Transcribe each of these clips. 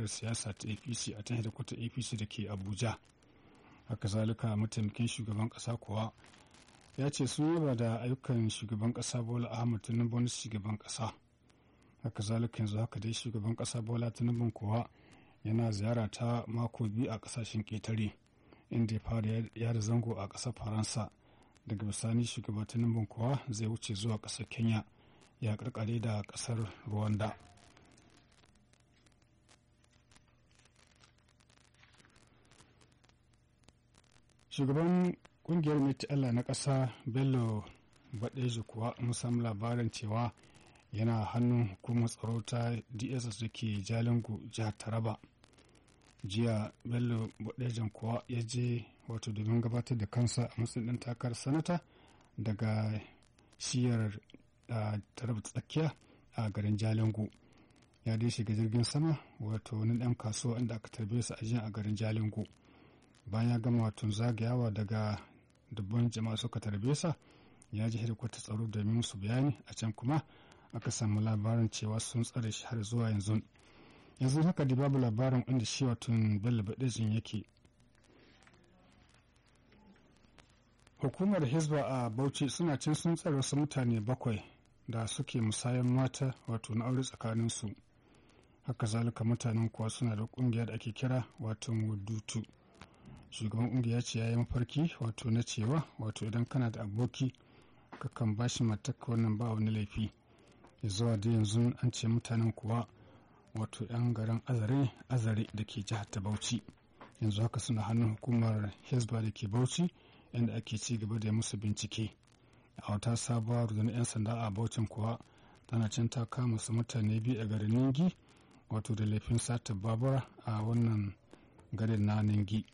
jam'iyyar siyasa ta apc a ta hedikwatar apc da ke abuja haka zalika mataimakin shugaban ƙasa kuwa ya ce sun yaba da ayyukan shugaban ƙasa bola ahmad tinubu na shugaban ƙasa haka zalika yanzu haka dai shugaban ƙasa bola tinubu kuwa yana ziyara ta mako biyu a ƙasashen ƙetare inda ya fara yada zango a ƙasar faransa daga bisani shugaban tinubu kuwa zai wuce zuwa ƙasar kenya ya karkare da ƙasar rwanda shugaban kungiyar meti allah na ƙasa bello baɗeji kuwa mun samu labarin cewa yana hannun hukumar tsaro ta dss da ke jalingo jihar taraba jiya bello baɗejan kuwa ya je wato domin gabatar da kansa a matsayin ɗan takarar sanata daga shiyar taraba tsakiya a garin jalingo ya dai shiga jirgin sama wato wani ɗan kasuwa inda aka tarbe su a a garin jalingo bayan ya gama wato zagayawa daga dubban jama'a suka tarbe sa ya ji hedikwata tsaro domin su bayani a can kuma aka samu labarin cewa sun tsare shi har zuwa yanzu yanzu haka da babu labarin inda shi wato bello baɗejin yake hukumar hizba a bauchi suna cin sun tsare wasu mutane bakwai da suke musayan mata wato na aure tsakaninsu haka zalika mutanen kuwa suna da kungiya da ake kira wato wudutu shugaban kungiya ce ya yi mafarki wato na cewa wato idan kana da aboki kakan ba shi mataka wannan ba wani laifi zuwa da yanzu an ce mutanen kuwa wato 'yan garin azare azare da ke jihar ta bauchi yanzu haka suna hannun hukumar hezba da ke bauchi inda ake ci gaba da musu bincike a wata sabuwar rundunar 'yan sanda a bauchin kuwa tana can ta kama su mutane biyu a garin ningi wato da laifin sata babura a wannan garin na ningi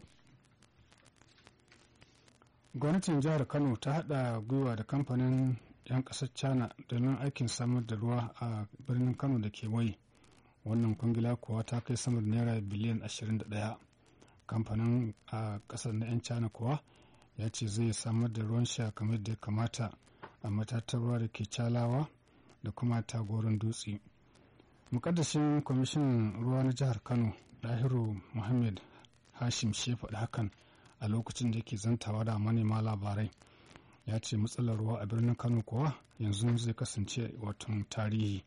gwamnatin jihar kano ta hada gwiwa da kamfanin 'yan kasar china domin aikin samar da ruwa a birnin kano da ke wai wannan kungila kuwa ta kai sama da naira biliyan 21 kamfanin a kasar na 'yan china kuwa ya ce zai samar da ruwan sha kamar da ya kamata a matatar ruwa da ke calawa da kuma tagoron dutse mukaddashin kwamishinan ruwa na jihar kano dahiru muhammad hashim shi faɗi hakan a lokacin da yake zantawa da manema labarai ya ce matsalar ruwa a birnin kano kuwa yanzu zai kasance watan tarihi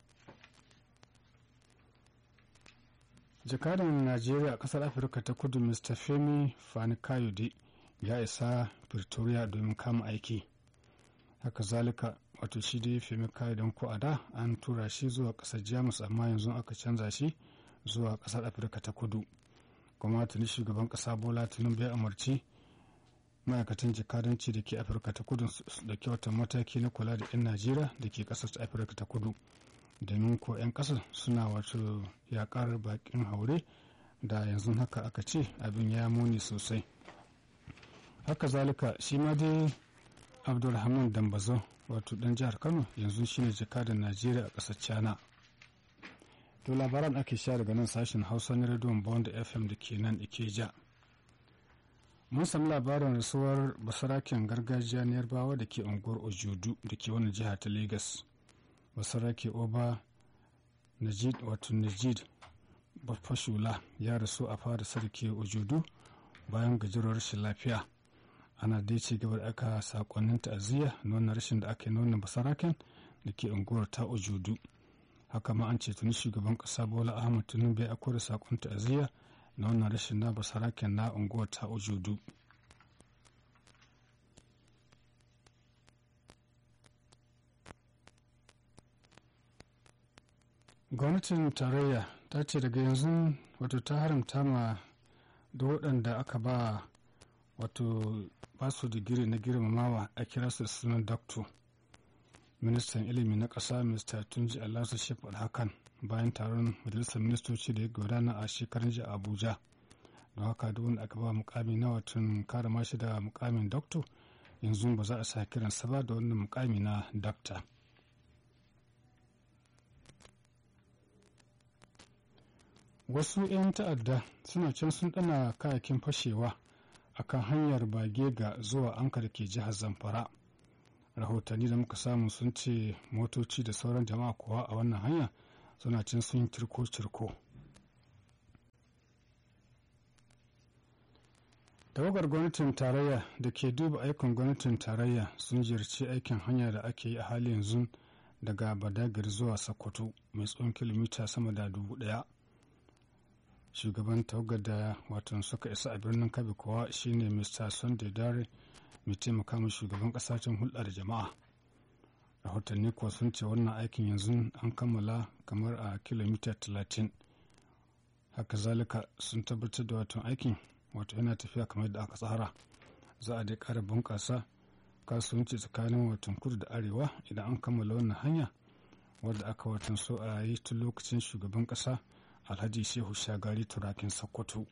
jakadan najeriya a kasar afirka ta kudu mr femi fani kayode ya isa pretoria domin kama aiki haka zalika wato shi dai femi kayode ko a da an tura shi zuwa kasar jamus amma yanzu aka canza shi zuwa kasar afirka ta kudu kuma tuni shugaban kasa bola tinubu ya umarci ma'aikatan jakadanci da ke afirka ta kudu da kyauta mataki na kula da 'yan najeriya da ke kasar ta afirka ta kudu domin ko 'yan kasar suna wato yakar bakin haure da yanzu haka aka ce abin ya muni sosai haka zalika shi ma dai abdulrahman dambazo wato dan jihar kano yanzu shine jakadan najeriya a kasar china to labaran ake sha daga nan sashen hausa na rediyon bond fm da ke nan ikeja mun sami labarin rasuwar basaraken gargajiya na yarbawa da ke unguwar ojudu da ke wani jiha ta lagos basarake oba najid wato najid bafashula ya rasu a fara sarki ojudu bayan gajerar rashin lafiya ana dai ci gaba da aka sakonnin ta'aziyya na wannan rashin da aka yi nuna basaraken da ke unguwar ta ojudu haka ma an ce tuni shugaban kasa bola ahmad tinubu ya akwai da sakon ta'aziyya na wannan rashin na basaraken na unguwar ta ojudu gwamnatin tarayya ta ce daga yanzu wato ta haramta ma da waɗanda aka ba wato ba su digiri na girmamawa a kira su sunan doctor ministan ilimi na ƙasa mr tunji alhassan shefard hakan bayan taron majalisar ministoci da ya gudana a shekarun jiya abuja don haka duk wanda aka ba mukami na watan kare mashi da mukamin doctor yanzu ba za a sa kiransa ba da wannan mukami na doctor wasu 'yan ta'adda suna can sun dana kayakin fashewa a kan hanyar bagega zuwa anka da ke jihar zamfara rahotanni da muka samu sun ce motoci da sauran jama'a kuwa a wannan hanya suna can sun cirko-cirko tawagar gwamnatin tarayya da ke duba aikin gwamnatin tarayya sun ziyarci aikin hanya da ake yi a hali yanzu daga badagir zuwa sokoto mai tsawon kilomita sama da dubu daya shugaban tawagar da watan suka isa a birnin kabi kuwa shine mr sunday dare mai taimaka ma shugaban kasashen hulɗa da jama'a rahotanni kuwa sun ce wannan aikin yanzu an kammala kamar a kilomita 30 haka zalika sun tabbatar da watan aikin wato yana tafiya kamar da aka tsara za a dai ƙara bunƙasa kasuwanci tsakanin watan kudu da arewa idan an kammala wannan hanya wadda aka watan so a yi tun lokacin shugaban ƙasa alhaji shehu shagari turakin sokoto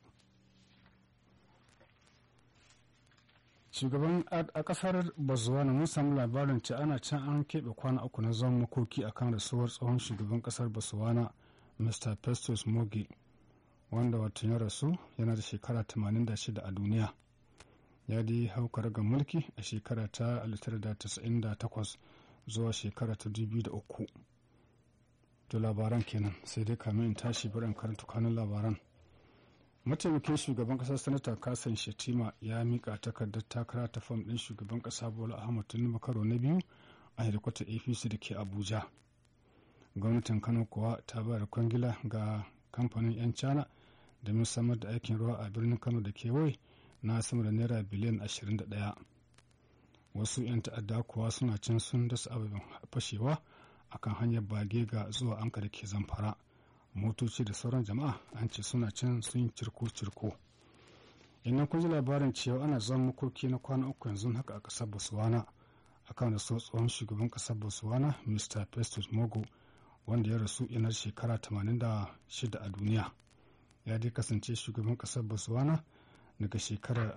shugaban a kasar botswana mun samu labarin ce ana can an keɓe kwana uku na zaman makoki akan rasuwar tsohon shugaban kasar botswana mr festus mogi wanda watan ya rasu yana da shekara 86 a duniya ya dai haukar ga mulki a shekara ta 1998 zuwa shekara ta 2003 to labaran kenan sai dai kamin in tashi barin karanta kanun labaran mataimakin shugaban kasa sanata kasan shetima ya mika takardar takara ta fam din shugaban kasa bola ahmad tinubu karo na biyu a hedikwatar apc da ke abuja gwamnatin kano kuwa ta bayar kwangila ga kamfanin 'yan china domin samar da aikin ruwa a birnin kano da kewaye na sama da naira biliyan 21 wasu 'yan ta'adda kuwa suna can sun dasa abubuwan fashewa akan hanyar bage ga zuwa anka da ke zamfara motoci da sauran jama'a an ce suna can sun cirko-cirko idan kun ji labarin cewa ana zama makoki na kwana uku yanzu haka a ƙasar botswana akan da so tsohon shugaban ƙasar botswana mr festus mogo wanda ya rasu yanar shekara 86 a duniya ya dai kasance shugaban ƙasar botswana daga shekarar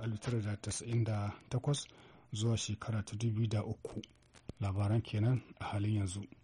1998 zuwa shekara ta 2003 labaran kenan a halin yanzu